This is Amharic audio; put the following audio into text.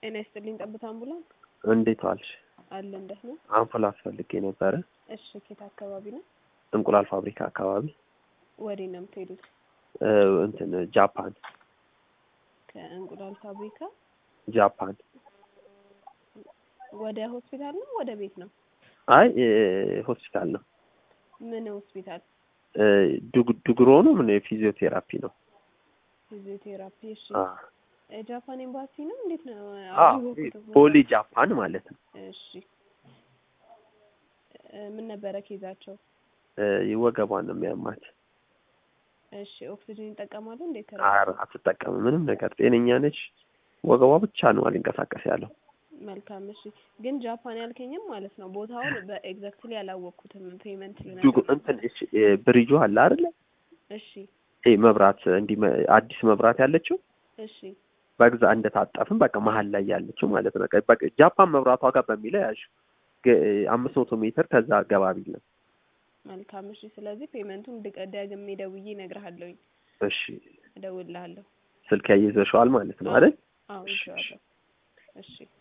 ጤና ይስጥልኝ ጠብታ አምቡላንስ እንዴት ዋልሽ? አለ እንደት ነው? አምፑላንስ ፈልጌ ነበረ። እሺ ኬት አካባቢ ነው? እንቁላል ፋብሪካ አካባቢ ወዴት ነው የምትሄዱት? እ እንትን ጃፓን ከእንቁላል ፋብሪካ ጃፓን። ወደ ሆስፒታል ነው ወደ ቤት ነው? አይ እ ሆስፒታል ነው። ምን ሆስፒታል? እ ዱግ- ዱግሮ ነው ምን ፊዚዮቴራፒ ነው። ፊዚዮቴራፒ። እሺ አ ጃፓን ኤምባሲ ነው እንዴት ነው? አ አወኩት። ፖሊ ጃፓን ማለት ነው። እሺ እ ምን ነበረ ኬዛቸው? እ ወገቧን ነው የሚያማት። እሺ ኦክሲጅን ይጠቀማሉ እንዴት? ኧረ አትጠቀምም ምንም ነገር ጤነኛ ነች። ወገቧ ብቻ ነው አልንቀሳቀስ ያለው። መልካም እሺ። ግን ጃፓን ያልከኝም ማለት ነው ቦታውን በኤግዛክትሊ አላወቅኩትም። ፔመንት ዱግ ልነግርህ። እንትን እሺ እ ብሪጁ አለ አይደለ? እሺ ይሄ መብራት እንዲህ መ- አዲስ መብራት ያለችው እሺ በግዛ እንደታጠፍን በቃ መሀል ላይ ያለችው ማለት ነው። በቃ ጃፓን መብራቷ ጋር በሚለው ያዥ አምስት መቶ ሜትር ከዛ ገባ ቢል ነው። መልካም እሺ። ስለዚህ ፔመንቱን ድቀ- ደግሜ ደውዬ እነግርሃለሁኝ፣ እሺ እደውልልሃለሁ። ስልክ ያይዘሽዋል ማለት ነው አይደል? አዎ ይዤዋለሁ። እሺ